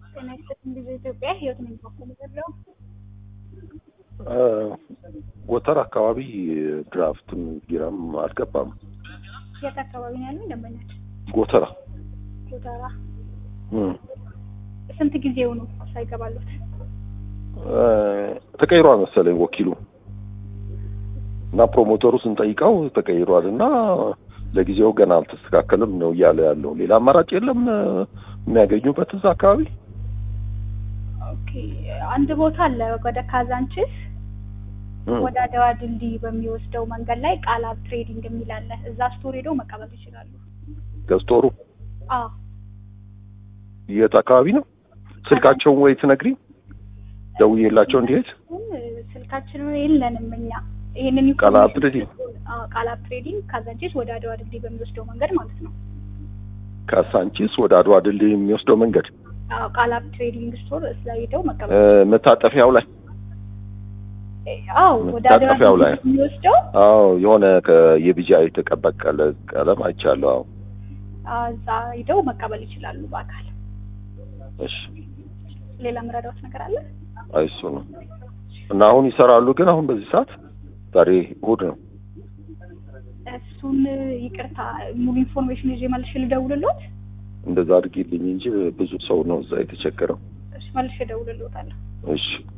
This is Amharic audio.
ጤና ይስጥልኝ ጊዜ ኢትዮጵያ ህይወት ነኝ በኩል ያለው ወተር አካባቢ ድራፍትም ቢራም አልገባም። የት አካባቢ ነው ያለው ደንበኛች? ጎተራ ጎተራ። እም፣ ስንት ጊዜው ነው ሳይገባሉት? እ፣ ተቀይሯል መሰለኝ ወኪሉ እና ፕሮሞተሩ ስንጠይቀው ተቀይሯል እና ለጊዜው ገና አልተስተካከልም ነው እያለ ያለው። ሌላ አማራጭ የለም እ፣ የሚያገኙበት እዛ አካባቢ ኦኬ አንድ ቦታ አለ ወደ ካዛንችስ እም፣ ወደ አድዋ ድልድይ በሚወስደው መንገድ ላይ ቃላብ ትሬዲንግ የሚል አለ። እዛ ስቶር ሄደው መቀበል ይችላሉ። ገዝቶሩ አዎ የት አካባቢ ነው? ስልካቸውን ወይ ትነግሪኝ ደውዬላቸው እንዲሄድ ግን ስልካችንን የለንም እኛ ይሄንን ቃላብ ኢንፎርሜሽን ትሬዲንግ? አዎ ቃላብ ትሬዲንግ ካዛንችስ ወደ አድዋ ድልድይ በሚወስደው መንገድ ማለት ነው። ከሳንቺስ ወደ አድዋ ድልድይ የሚወስደው መንገድ አዎ ቃላብ ትሬዲንግ ስቶር እዛ ሄደው እ፣ መቀበል መታጠፊያው ላይ አዎ ወደ አድዋ መታጠፊያው ላይ። ድልድይ የሚወስደው አዎ የሆነ የቢጃ የተቀበቀለ ቀለም አይቻለሁ። አዎ አዎ፣ እዛ ሄደው መቀበል ይችላሉ በአካል። እሺ ሌላ ምረዳዎች ነገር አለ? አይ እሱ ነው እና አሁን ይሰራሉ። ግን አሁን በዚህ ሰዓት ዛሬ እሑድ ነው። እሱን ይቅርታ ሙሉ ኢንፎርሜሽን ይዤ መልሼ ልደውልልዎት። እንደዛ አድርጊልኝ እንጂ ብዙ ሰው ነው እዛ የተቸገረው። እሺ መልሼ እደውልልዎታለሁ። እሺ